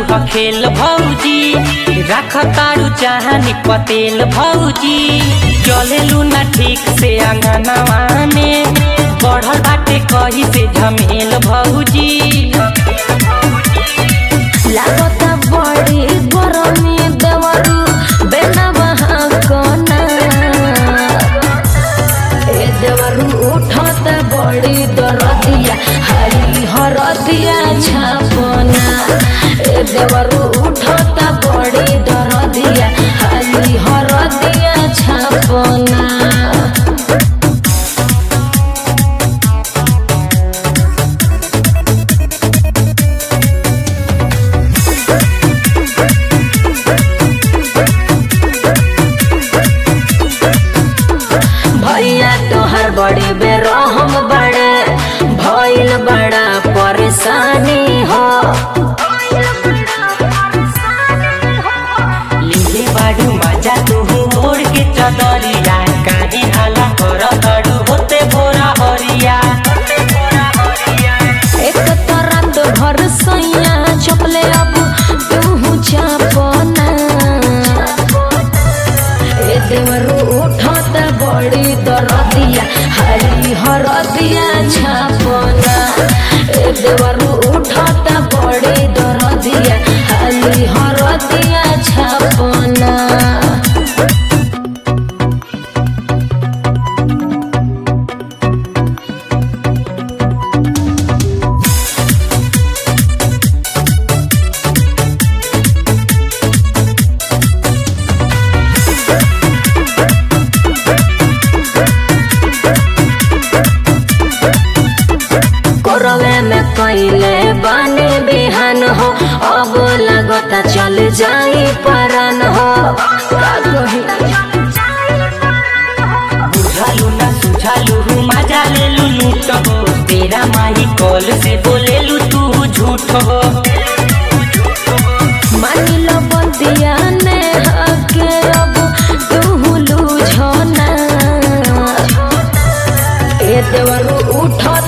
खेल भौजी रख तारू चाहनी पतेल भौजी चलेलू ना ठीक से अंगनवा में बढ़ल बाटे कही से झमेल भौजी लागता बड़ी गरमी देवरू बेना बहा कोना ए देवरू उठत बड़ी दरदिया हरी हरदिया छापना ए देवरू उठत बड़ी दरदिया हरी हरदिया छापना भैया तोहर बड़े बेरहम बड़े भइल बड़ा परेशानी हो लिले बाड़ू मजा तू मोड़ के चदरिया काहे हाला कर तड़ू होते बोरा हरिया एक तरह तो भर सैया चपले अब तू चापना ए देवरू उठत बड़ी दरदिया हरी हरदिया छापना ए देवरू उठत बड़ी दरदिया हरी हरदिया छापना कोरवे में कैले बानी बिहान हो अब लगता चल जाई परान हो का कही बुझालू ना सुझालू मजा ले लू लूट हो तेरा माही कॉल से बोलेलू तू झूठ हो मानी लो बंदिया ने हके अब तू लूझो ना ए देवरू उठो